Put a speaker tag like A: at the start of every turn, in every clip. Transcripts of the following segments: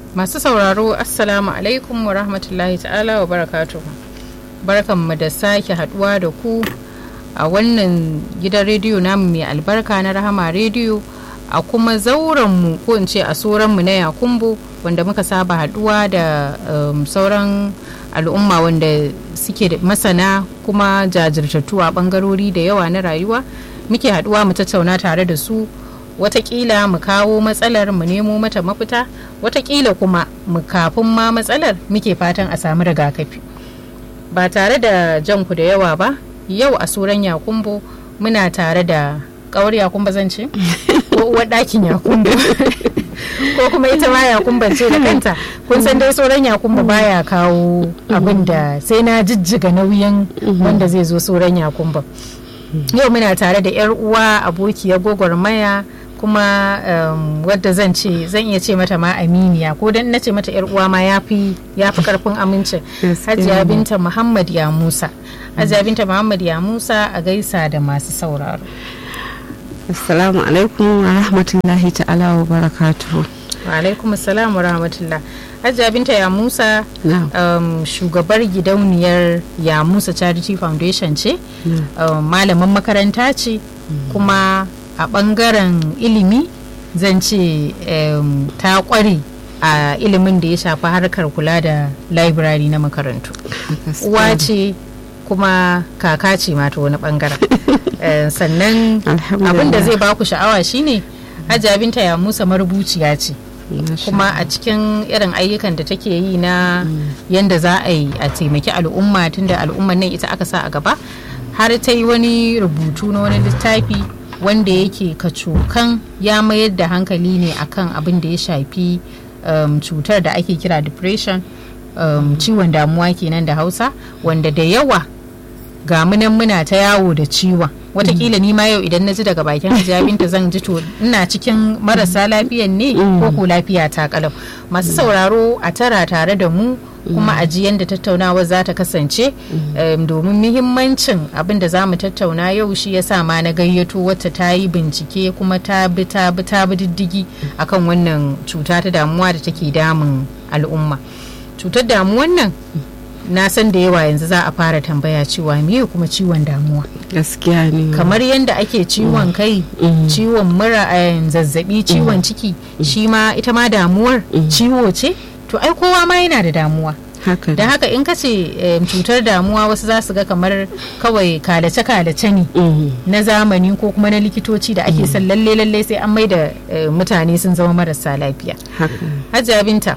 A: Masu sauraro Assalamu alaikum wa rahmatullahi ta'ala wa barakatuhu. Barkanmu da sake haduwa da ku a wannan gidan rediyo namu mai albarka na Rahama rediyo a kuma zaurenmu ko in ce a soranmu na Yakumbo wanda muka saba haduwa da um, sauran al'umma wanda suke da masana kuma jajirtattu a bangarori da yawa na rayuwa muke haduwa mu tattauna tare da su watakila mu kawo matsalar mu nemo mata mafita watakila kuma mu kafin ma matsalar muke fatan a samu rigakafi ba tare da janku da yawa ba yau a suran yakumbo muna tare da kawar yakumba zan ce ko uwar ɗakin yakumbo ko kuma ita ma yakumba ce da kanta kun san dai sauran yakumba baya kawo abin da sai na jijjiga nauyin wanda zai zo sauran yakumba yau muna tare da 'yar uwa abokiyar gwagwarmaya kuma um, wadda zan ce zan iya ce mata ma aminiya ko dan na ce mata yar uwa ma yafi yafi karfin amincin hajiya binta muhammad ya musa hajiya binta muhammad ya musa a gaisa da masu sauraro
B: assalamu alaikum wa rahmatullahi ta'ala wa barakatuhu
A: wa alaikum assalam wa rahmatullah hajiya binta ya musa um, shugabar gidauniyar ya musa charity foundation ce um, malaman makaranta ce kuma a bangaren ilimi zan ce um, ta kware a ilimin da ya shafi harkar kula da library na makarantu uwa ce kuma kaka ce mata wani bangaren uh, sannan abin da zai baku sha'awa shine hajja binta ya musa marubuciya ce kuma a cikin irin ayyukan da take yi na yanda za a yi a taimaki al'umma tunda al'umman nan ita aka sa a gaba har ta yi wani rubutu na wani littafi wanda yake kacokan ya mayar da hankali ne akan abin da ya shafi um, cutar da ake kira depression um, ciwon damuwa kenan da hausa wanda da yawa ga munan muna ta yawo da ciwon watakila ni ma yau idan na ji daga bakin hijabinta zan ji to ina cikin marasa lafiyan ne ko ko lafiya ta kalau masu sauraro a tara tare da mu kuma a ji yadda tattaunawa za ta kasance domin muhimmancin abin da za mu tattauna yau shi ya sa ma na gayyato wacce ta yi bincike kuma ta bi ta bi ta bi diddigi akan wannan cuta ta damuwa da take damun al'umma cutar damuwan nan na san da yawa yanzu za a fara tambaya cewa me kuma ciwon damuwa
B: gaskiya ne
A: kamar yadda ake ciwon kai ciwon mura zazzabi ciwon ciki shi ma ita ma damuwar ciwo ce to ai kowa ma yana da damuwa da haka in ka ce cutar damuwa wasu za su ga kamar kawai kalace-kalace ne na zamani ko kuma na likitoci da ake son lalle lalle sai an mai da mutane sun zama marasa lafiya hajiya binta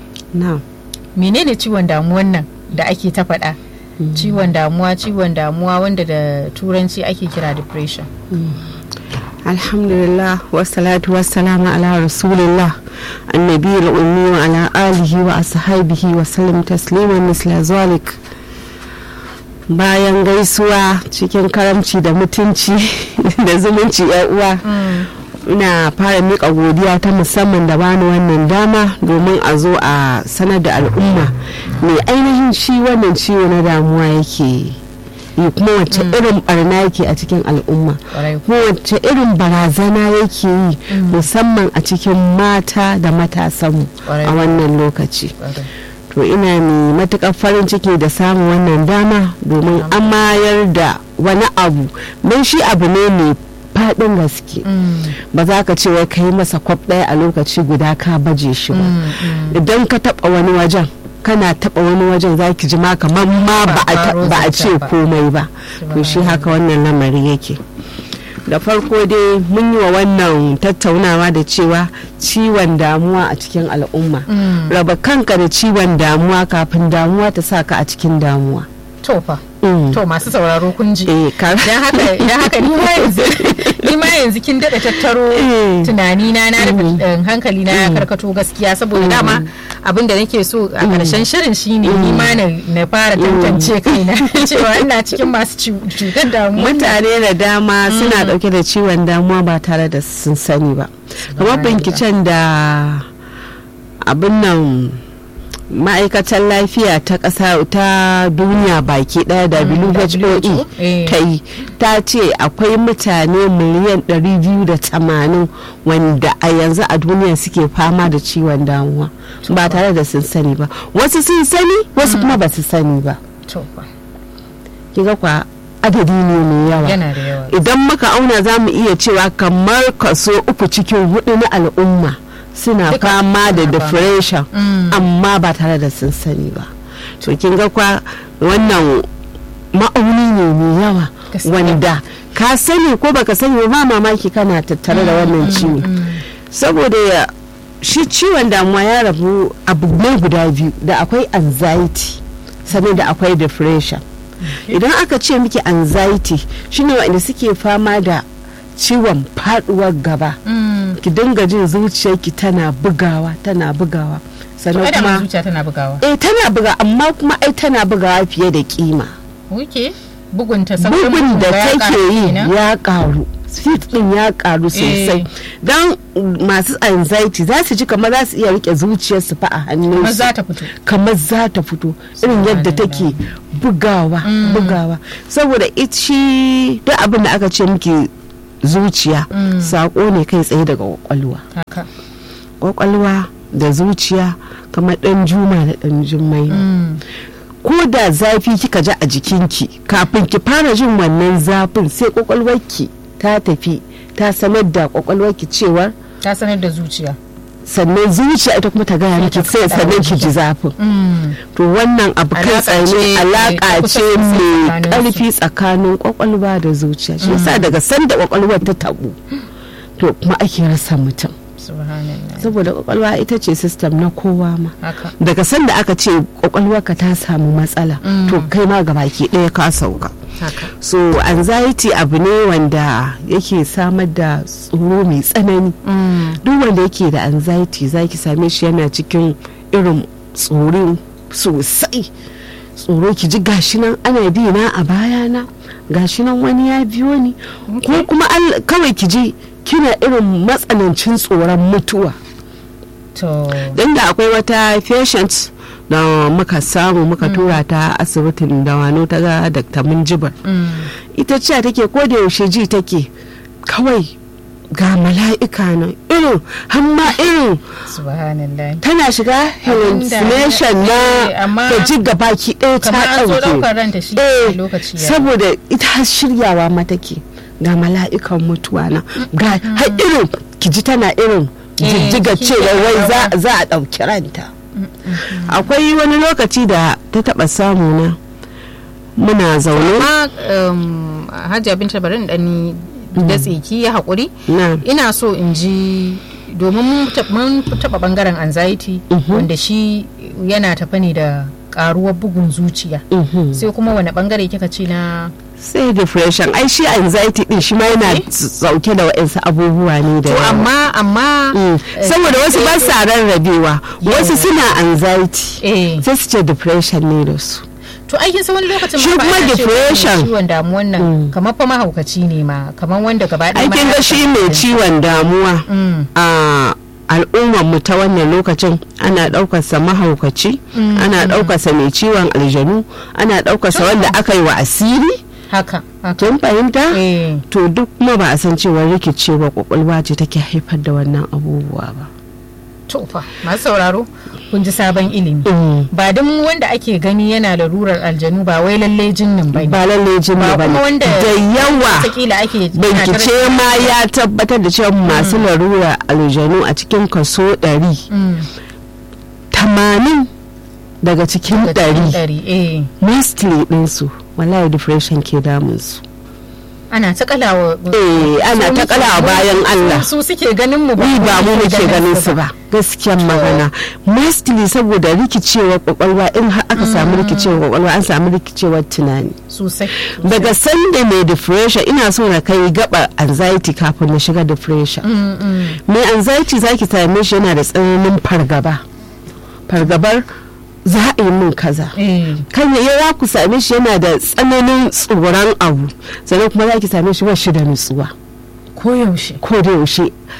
A: menene ciwon damuwan nan da ake ta faɗa ciwon damuwa ciwon damuwa wanda da turanci ake kira depression
B: alhamdulillah wassalatu wassalamu ala rasulillah annabi al'ummi wa ala alihi wa ashabihi wa sallam tasliman misla zalik bayan gaisuwa cikin karamci da mutunci da zumunci uwa ina fara miƙa godiya ta musamman da bani wannan dama domin a zo a sanar da al'umma mai ainihin shi wannan ciwo na damuwa yake yi kuma wacce irin barna yake a cikin al'umma kuma wacce irin barazana yake yi musamman a cikin mata da matasanmu a wannan lokaci to ina mai matuƙar farin ciki da samun wannan dama domin an mayar da wani abu don shi abu ne mai faɗin gaske ba za ka ce wai ka yi masa kwaf ɗaya a lokaci guda ka baje shi ba idan ka taɓa wani wajen kana taɓa wani wajen za ki ji ma kamar ma ba a ce komai ba to shi haka wannan lamari yake da farko dai mun yi wa wannan tattaunawa da cewa ciwon damuwa a cikin al'umma raba kanka da ciwon damuwa kafin damuwa ta sa ka a cikin damuwa
A: to fa to masu sauraro kun ji dan haka dan haka ni ma yanzu ni ma yanzu kin dada tattaro tunani na na hankali na ya karkato gaskiya saboda dama abin da nake so a karshen shirin shine ni ma na fara tantance kaina cewa ina cikin masu cutar damuwa
B: mutane da dama suna dauke da ciwon damuwa ba tare da sun sani ba kamar binkicen da abin nan ma'aikatar lafiya ta ƙasa ta duniya baki ɗaya da WHO
A: eh.
B: ta yi ta ce akwai mutane miliyan 280 wanda a yanzu a duniya suke fama da ciwon damuwa ba tare da sun sani ba wasu sun sani wasu kuma ba su sani ba
A: to fa
B: kiga kwa adadi ne mai yawa
A: yana da yawa
B: idan muka auna za mu iya cewa kamar kaso uku cikin hudu na al'umma suna
A: Duka
B: fama da
A: suna fama.
B: depression
A: Mm.
B: amma ba tare da sun sani ba to kin ga kwa wannan ma'auni ne mai yawa
A: Gaskiya.
B: wanda ka sani ko baka sani ba ba mamaki kana tattare da wannan ciwo saboda ya shi ciwon damuwa ya rabu abu ne guda biyu da akwai anxiety sannan da akwai depression idan aka ce miki anxiety shine wanda suke fama da ciwon faduwar gaba
A: Mm.
B: ki dinga jin zuciyarki tana bugawa tana bugawa
A: to
B: sannan
A: ai da
B: kuma
A: zuciya tana bugawa
B: eh tana buga amma kuma ai tana bugawa fiye da kima
A: wuke bugunta saurin
B: bugun da
A: bugun ya
B: take
A: ƙaru
B: yi
A: kenan?
B: ya karu speed din ya karu sosai
A: Eh.
B: don masu anxiety za su ji kamar za su iya rike zuciyarsu fa a hannunsu
A: Kamar za ta fito
B: kamar za ta fito irin yadda take bugawa bugawa saboda it shi duk abin da aka ce miki zuciya sako ne kai tsaye daga kwakwalwa
A: haka
B: kwakwalwa da zuciya kamar dan juma da dan jummai ne.
A: Mm.
B: ko da zafi kika ji a jikinki kafin ki fara jin wannan zafin sai kwakwalwarki ta tafi ta sanar da kwakwalwarki cewar
A: ta sanar da zuciya
B: sannan zuciya ita kuma ta gaya miki
A: ta
B: sai
A: faɗa
B: sannan
A: wa
B: ki ji zafin
A: Mm.
B: to wannan abu kai
A: Alaƙa
B: tsaye
A: ce
B: alaka
A: ta kusa
B: ce
A: sosai
B: mai
A: tsakaninsu.
B: karfi tsakanin kwakwalwa da zuciya shi yasa daga sanda kwakwalwar ta tabu to kuma ake rasa mutum
A: subhanallah
B: saboda kwakwalwa ita ce system na kowa ma
A: haka
B: daga sanda aka ce kwakwalwarka ta samu matsala to kai ma gabaki ɗaya ka sauka
A: haka
B: so anxiety abu ne wanda yake samar da tsoro mai tsanani
A: Mm.
B: duk wanda yake da anxiety zaki same shi yana cikin irin tsoro sosai tsoro ki ji gashi nan ana bi na a bayana gashi nan wani ya biyo ni ko kuma al- kawai ki ji kina irin matsanancin tsoron mutuwa
A: to
B: don da akwai wata patient da muka samu muka tura ta asibitin da wano ta ga dr munjibar
A: Mm.
B: ita ce take ko da yaushe ji take kawai ga mala'ika nan irin hamma irin
A: subhanallah
B: tana shiga hallucination
A: eh,
B: na
A: amma
B: ta ji gabaki ɗaya ta
A: kamar an zo
B: ɗauke
A: ɗaukar ranta shi
B: Eh,
A: lokaci ya
B: saboda ita har shiryawa ma take ga mala'ikan mutuwa na ga har irin kiji tana irin
A: Eh,
B: jijjiga
A: jiki
B: cewa
A: yana
B: wai za-
A: rawa.
B: za a ɗauki ranta akwai wani lokaci da ta taɓa samu na muna zaune
A: amma um, hajiya binta bari in ɗani da tsiki ya haƙuri
B: na
A: ina so in ji domin mun ta- mun taɓa ɓangaren anxiety wanda shi yana tafa ne da ƙaruwar bugun zuciya
B: mhm.
A: sai kuma wani ɓangare kika ce na
B: sai depression ai shi anxiety din shi ma yana
A: Okay.
B: sauke da wa'insu abubuwa ne da
A: to
B: yawa.
A: amma amma
B: Mm.
A: eh,
B: saboda wasu ba sa rarrabewa wasu suna anxiety
A: eh
B: sai su ce depression ne da su
A: to aikin sa wani lokacin
B: Shi
A: ma ba
B: kuma
A: ana cewa
B: depression.
A: mai ciwon damuwan nan kamar fa mahaukaci ne ma kamar wanda gaba ɗaya ma
B: aikin
A: ya
B: ga shi mai
A: rasa
B: ciwon damuwa
A: Mm.
B: a al'ummar mu ta wannan lokacin ana ɗaukarsa mahaukaci ana ɗaukarsa mai ciwon aljanu ana ɗaukarsa wanda aka yi wa asiri
A: haka haka
B: kin fahimta
A: eh
B: to duk kuma ba a san cewa rikicewa kwakwalwa ce take haifar da wannan abubuwa ba
A: to fa masu sauraro kun ji sabon ilimi
B: Mm.
A: ba duk wanda ake gani yana larurar aljanu ba wai lalle jinnin ba ne
B: ba lalle jini
A: Ba
B: ba
A: kuma
B: ne
A: wanda
B: da yawa
A: wataƙila ake
B: bincike ma ya tabbatar da cewa masu larura aljanu a cikin kaso 100
A: Mm,
B: 80 daga cikin
A: da cikin
B: 100
A: ɗari eh
B: mostly ɗinsu wallahi depression ke damunsu
A: ana ta kalawa
B: eh ana ta kalawa bayan Allah
A: su suke ganin mu
B: ni ba mu muke ganin su ba gaskiyan magana mostly saboda rikicewar kwakwalwa in har aka samu rikicewar kwakwalwa an samu rikicewar tunani
A: sosai
B: daga sanda mai depression ina so na kai gaba anxiety kafin na shiga depression
A: Mm, mm.
B: mai anxiety zaki same shi yana da tsananin fargaba fargabar za a yi min kaza
A: eh
B: kan ya za ku same shi yana da tsananin tsoron abu sannan kuma za ki same shi ba shi da nutsuwa
A: koyaushe
B: ko da yaushe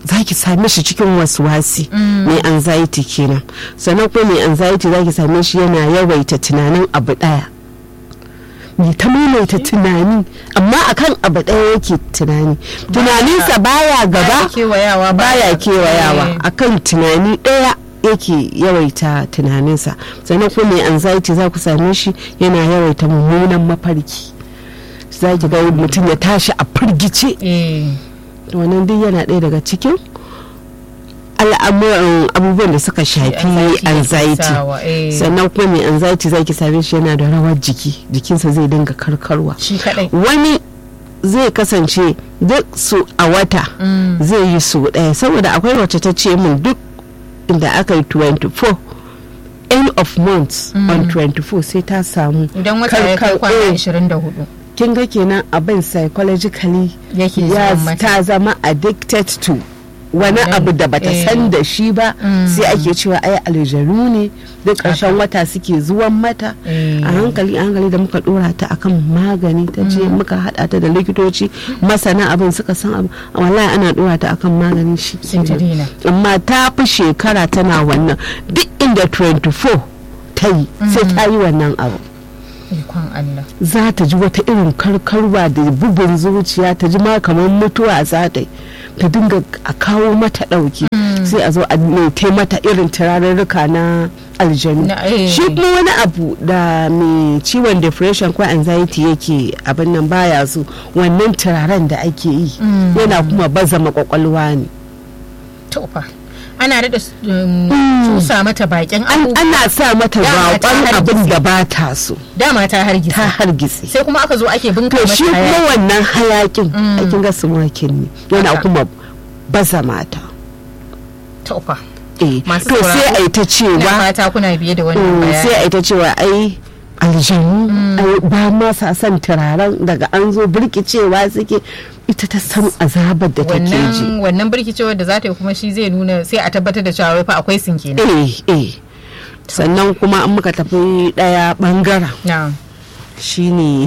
B: za ki same shi cikin wasi mai anxiety kenan sannan kuma mai anxiety za ki same shi yana yawaita tunanin abu ɗaya mai ta maimaita tunani amma akan abu ɗaya yake tunani tunaninsa baya gaba
A: kewayawa
B: baya kewayawa akan tunani ɗaya yake yawaita tunaninsa sannan kuma mai anxiety za ku same shi yana yawaita mummunan mafarki za ki ga mutum ya tashi a firgice wannan duk yana ɗaya daga cikin al'amuran abubuwan da suka shafi anxiety sannan kuma mai anxiety za ki same shi yana da rawar jiki jikinsa zai dinga karkarwa wani zai kasance duk su a wata zai yi su ɗaya saboda akwai wacce ta ce min duk inda aka yi 24 end of month on 24 sai ta samu
A: idan wata ya kai kwana 24
B: kin ga kenan abin psychologically ya ta zama addicted to wani abu da bata san da shi ba sai ake cewa ai aljanu ne duk ƙarshen wata suke zuwan mata a hankali a hankali da muka dora ta akan magani ta ce muka hada ta da likitoci masana abin suka san abu wallahi ana dora ta akan magani shi amma ta fi shekara tana wannan duk inda 24 ta yi sai ta yi wannan abu za ta ji wata irin karkarwa da bugun zuciya ta ji ma kamar mutuwa za ta yi ta dinga a kawo mata ɗauki sai a zo a nete mata irin turarurruka na aljanu shi kuma wani abu da mai ciwon depression ko anxiety yake abin nan baya so wannan turaren da ake yi yana kuma baza makwakwalwa ne
A: ana da cusa mata bakin
B: ana sa mata bakon abin da ba ta so
A: dama ta hargitsi
B: ta hargitsi
A: sai kuma aka zo ake binka mata
B: shi kuma wannan hayakin aikin ga sumakin ne yana kuma baza mata
A: tofa
B: eh to sai a yi ta cewa
A: fata kuna biye da wannan bayani
B: sai a yi ta cewa ai aljanu ba ma sa son turaren daga an zo birkicewa suke ita ta san azabar da take ji
A: wannan birkicewar da za ta yi kuma shi zai nuna sai a tabbatar da cewa fa akwai sin kenan
B: eh eh sannan kuma an muka tafi daya bangaren shine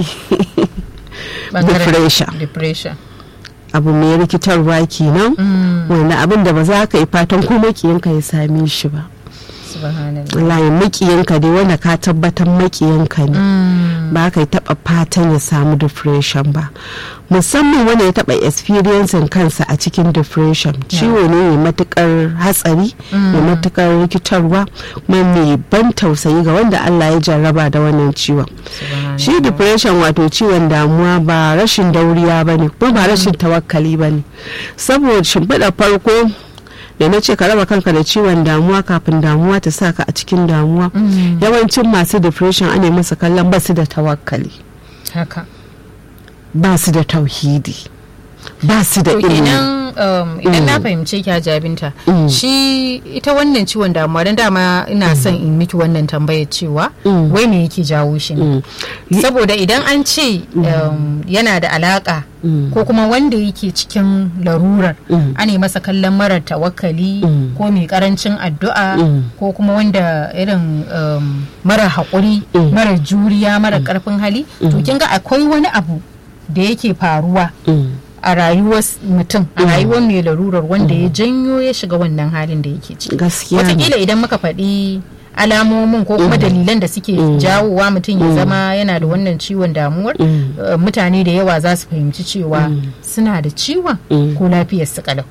B: depression
A: depression
B: abu mai rikitarwa kenan wanda abin da ba za ka yi fatan ko makiyanka ya same shi ba wallahi makiyanka dai wanda ka tabbatar makiyanka ne ba ka yi taba fatan ya samu depression ba musamman wanda ya taba experiencing kansa a cikin depression ciwo ne mai matukar hatsari mai matukar rikitarwa kuma mai ban tausayi ga wanda Allah ya jarraba da wannan ciwon shi depression wato ciwon damuwa ba rashin dauriya ba ne kuma ba rashin tawakkali ba ne saboda shimfiɗa farko da na ce ka raba kanka da ciwon damuwa kafin damuwa ta sa ka a cikin damuwa yawancin masu depression ana masa kallon ba su da tawakkali
A: haka
B: ba su da tauhidi ba su da ilimi
A: idan na fahimce ki jabinta shi ita wannan ciwon damuwa don dama ina son in miki wannan tambayar cewa wai me yake jawo shi ne saboda idan an ce yana da alaka ko kuma wanda yake cikin larurar ana masa kallon marar tawakkali ko mai karancin addu'a ko kuma wanda irin mara haƙuri mara juriya mara ƙarfin hali to kin ga akwai wani abu da yake faruwa a rayuwar mutum a rayuwar mai larurar wanda ya janyo ya shiga wannan halin da yake ciki watakila idan muka faɗi alamomin ko kuma dalilan da suke jawowa mutum ya zama yana da wannan ciwon damuwar mutane da yawa za su fahimci cewa suna da ciwon ko lafiyar su kalau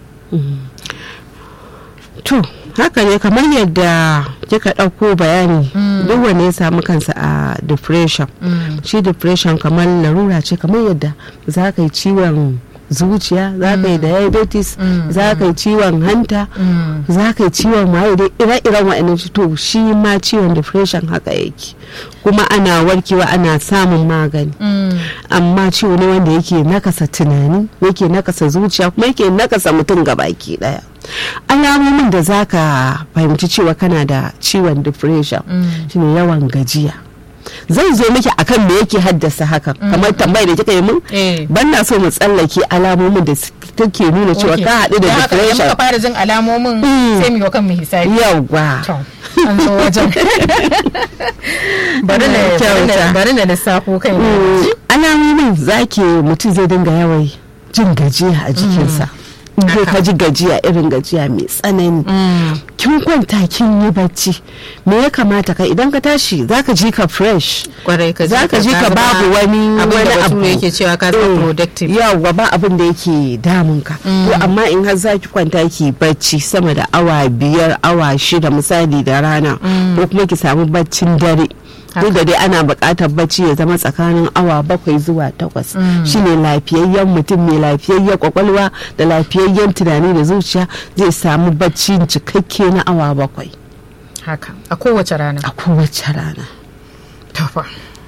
B: to haka ne kamar yadda kika ɗauko bayani duk wanda ya samu kansa a depression shi depression kamar larura ce kamar yadda za ka yi ciwon zuciya za ka yi diabetes za ka yi ciwon hanta za ka yi ciwon maye dai ire-iren wa'annan to shi ma ciwon depression haka yake kuma ana warkewa ana samun magani amma ciwo ne wanda yake nakasa tunani yake nakasa zuciya kuma yake nakasa mutum gabaki daya alamomin da za ka fahimci cewa kana da ciwon depression shine yawan gajiya zan zo miki akan me yake haddasa haka kamar tambayar da kika yi mun ban na so mu tsallake alamomin da take nuna cewa ka haɗu da depression
A: ka fara jin alamomin sai mu yi kan mu hisabi
B: yawa
A: an zo wajen bari na lissafo kai
B: alamomin zaki mutum zai dinga yawai jin gajiya a jikinsa in ka ji gajiya irin gajiya mai tsanani kin kwanta kin yi bacci me ya kamata ka idan ka tashi zaka ji ka fresh
A: kwarai ka
B: zaka ji ka babu wani wani abu
A: yake cewa ka zama productive
B: yawa ba abin da yake damun ka to amma in har zaki kwanta ki bacci sama da awa biyar awa shida misali da rana ko kuma ki samu baccin dare duk da dai ana buƙatar bacci ya zama tsakanin awa bakwai zuwa takwas shine lafiyayyen mutum mai lafiyayyen kwakwalwa da lafiyayyen tunani da zuciya zai samu bacci cikakke na awa bakwai
A: haka a kowace rana
B: a kowace rana
A: tafa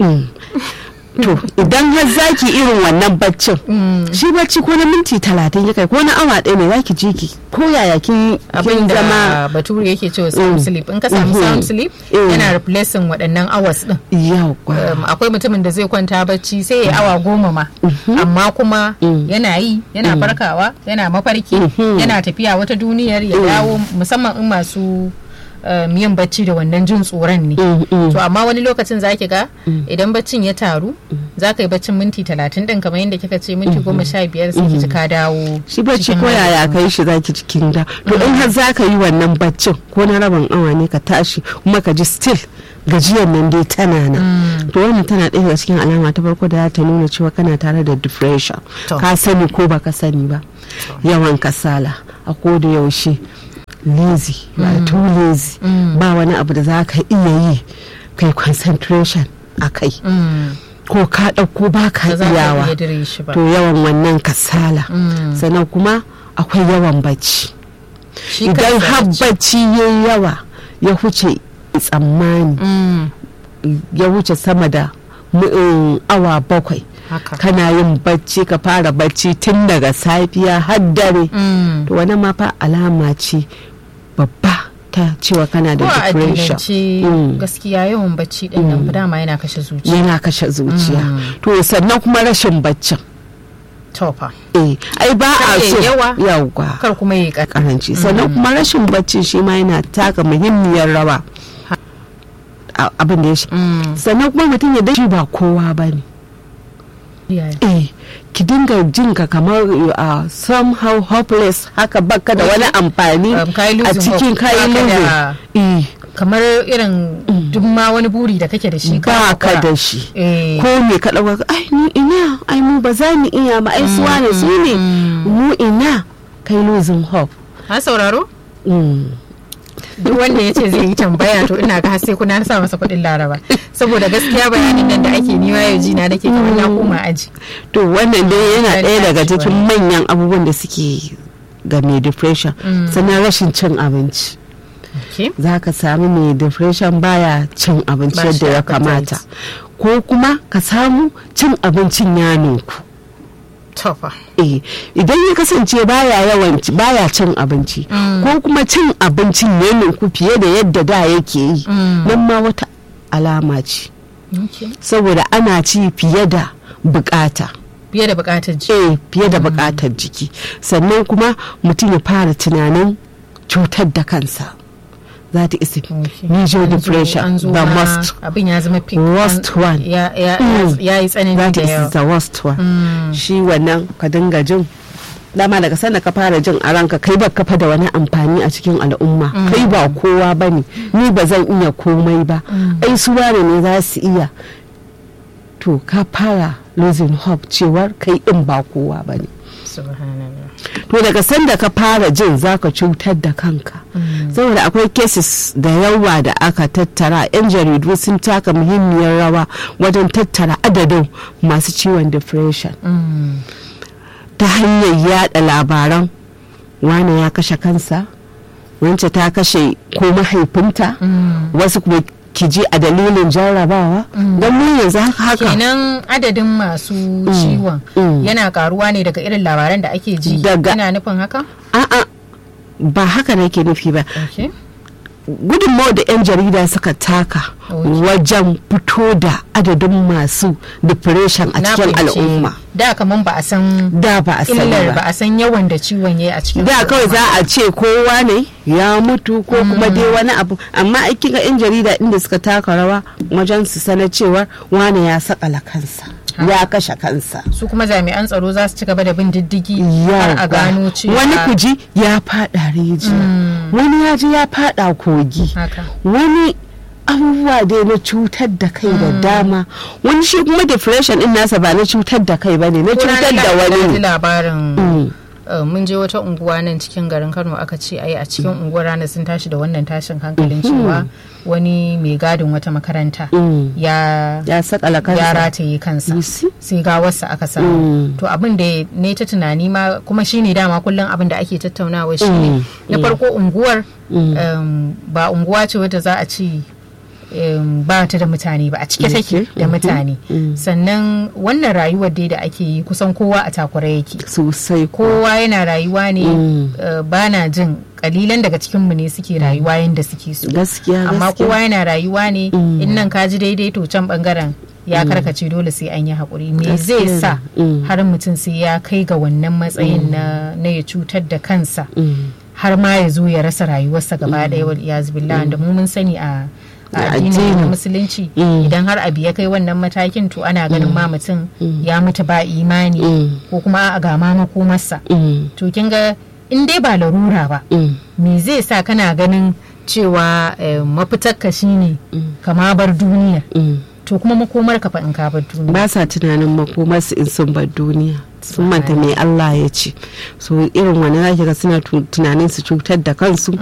B: to idan har zaki irin wannan baccin shi bacci ko na minti talatin ya kai ko na awa ɗaya ne zaki ji ki ko yaya kin
A: abin da bature yake cewa sound sleep in ka samu sound sleep yana replacing waɗannan hours din
B: yawa
A: akwai mutumin da zai kwanta bacci sai ya awa goma ma amma kuma yana yi yana farkawa yana mafarki yana tafiya wata duniyar ya dawo musamman in masu yin bacci da wannan jin tsoron ne to amma wani lokacin za ki ga idan baccin ya taru za ka yi baccin minti talatin din kamar yadda kika ce minti goma sha biyar sai ki ji ka dawo
B: shi bacci ko yaya ka yi shi za ki cikin da to in har za ka yi wannan baccin ko na rabin awa ne ka tashi kuma ka ji still gajiyar nan dai tana nan to wannan tana ɗaya daga cikin alama ta farko da za ta nuna cewa kana tare da depression ka sani ko baka sani ba yawan kasala a ko da yaushe lazy you are too lazy ba wani abu da za ka iya yi kai concentration a kai ko ka ɗauko ba ka iyawa to yawan wannan kasala sannan kuma akwai yawan bacci idan har bacci ya yawa ya huce tsammani ya wuce sama da awa bakwai kana yin bacci ka fara bacci tun daga safiya har dare to wani ma fa alama ce babba ta cewa kana da depression
A: gaskiya yawan bacci din nan dama yana kashe zuciya
B: yana kashe zuciya to sannan kuma rashin baccin
A: tofa
B: eh ai ba a so
A: yawa
B: yawa
A: kar kuma yi
B: karanci sannan kuma rashin bacci shi ma yana taka muhimmiyar rawa abin da ya shi sannan kuma mutum ya dashi ba kowa ba ne eh ki dinga jin ka kamar a somehow hopeless haka baka da wani amfani a cikin kayan
A: eh kamar irin duk ma wani buri da kake da shi
B: ba ka da shi ko me ka dauka ai ni ina ai mu ba za mu iya ma ai suwa ne su ne mu ina kai losing hope
A: ha sauraro duk wanda ya ce zai yi tambaya to ina ga sai kuna sa masa kuɗin laraba saboda gaskiya bayanin nan da ake niwa yau jina nake kamar na koma aji
B: to wannan dai yana ɗaya daga cikin manyan abubuwan da suke ga mai depression sannan rashin cin abinci za ka sami mai depression baya cin abinci yadda ya kamata ko kuma ka samu cin abincin ya ninku eh idan ya kasance baya yawan baya cin abinci ko kuma cin abincin ya ninku fiye da yadda da yake yi nan ma wata alama ce saboda ana ci fiye da bukata
A: fiye da bukatar jiki
B: eh fiye da bukatar jiki sannan kuma mutum ya fara tunanin cutar da kansa za ta isa major depression the most
A: abin ya zama pink
B: worst one
A: ya yi tsanani
B: that
A: da
B: is
A: yawa
B: the worst one shi wannan ka dinga jin dama daga sanda ka fara jin a ranka kai ba kafa da wani amfani a cikin al'umma kai ba kowa ba ne ni ba zan iya komai ba ai su wane ne za su iya to ka fara losing hope cewar kai din ba kowa ba ne
A: subhanallah
B: to daga sanda ka fara jin zaka cutar da kanka saboda akwai cases da yawa da aka tattara yan jaridu sun taka muhimmiyar rawa wajen tattara adadin masu ciwon depression ta hanyar yada labaran wane ya kashe kansa wance ta kashe ko mahaifinta wasu kuma kiji a dalilin jarrabawa don mu yanzu haka
A: kenan adadin masu ciwon yana karuwa ne daga irin labaran da ake ji
B: Daga-
A: ina nufin haka
B: a'a ba haka nake nufi ba
A: okay.
B: gudunmawar da 'yan jarida suka taka
A: Ok.
B: wajen fito da adadin masu depression a
A: Na
B: cikin
A: fahimci.
B: al'umma
A: da kaman ba a san
B: da ba a sani
A: illar ba
B: ba
A: a san yawan da ciwon yayi a cikin
B: da kawai za a ce kowa ne ya mutu ko kuma dai wani abu amma aikin ga 'yan jarida inda suka taka rawa wajen su sanar cewa wane ya sakala kansa ya kashe kansa
A: su kuma jami'an tsaro za su ci gaba da bin diddigi har a gano cewa
B: wani kuji ya fada rijiya wani ya ji ya fada kogi
A: haka
B: wani abubuwa dai na cutar da kai da dama wani shi kuma depression din nasa ba na cutar da kai ba ne na cutar da wani ne
A: labarin
B: Mm.
A: Uh, mun je wata unguwa nan cikin garin kano aka ce ai a cikin unguwar ranar sun tashi da wannan tashin hankalin cewa wani mai gadin wata makaranta
B: Mm.
A: ya
B: ya sakala
A: ya
B: kansa
A: rataye kansa
B: You see?
A: sai gawarsa aka samu
B: Mm.
A: to abin da ne ta tunani ma kuma shine dama kullum abin da ake tattaunawa shine
B: Mm.
A: na farko unguwar
B: Mm.
A: um, ba unguwa ce wadda za a ce um, ba ta da mutane ba a cike take
B: Okay.
A: da
B: Mhm.
A: mutane
B: Mm.
A: sannan wannan rayuwar dai da ake yi kusan kowa a takura yake
B: sosai ko
A: kowa yana rayuwa ne
B: Mm.
A: uh, ba na jin kalilan daga cikinmu ne suke rayuwa yadda suke so
B: gaskiya
A: amma
B: gaskiya.
A: kowa yana rayuwa ne
B: Mm.
A: in nan ka ji daidai to can bangaren ya karkace dole sai an yi haƙuri me zai
B: Gaskiya
A: sa
B: ne. Mm.
A: har mutum sai ya kai ga wannan matsayin na na ya cutar da kansa
B: Mm.
A: har ma ya zo ya rasa rayuwarsa gaba ɗaya wal iyaz billah da mu mun sani a a
B: Da
A: addinin na
B: addini.
A: musulunci
B: Mm.
A: idan har abu ya kai wannan matakin to ana ganin ma mutum ya mutu ba imani
B: Mm.
A: ko kuma a ga ma makomarsa
B: Mm.
A: to kin ga in dai ba larura ba
B: Mm.
A: me zai sa kana ganin cewa eh, mafitarka shine
B: Mm.
A: kama bar duniya
B: Mm.
A: to kuma makomar ka fa in ka bar duniya
B: ba sa tunanin makomarsu in sun bar duniya sun manta mai Allah ya ce so irin wani zaki ga suna tu- tunanin su cutar da kansu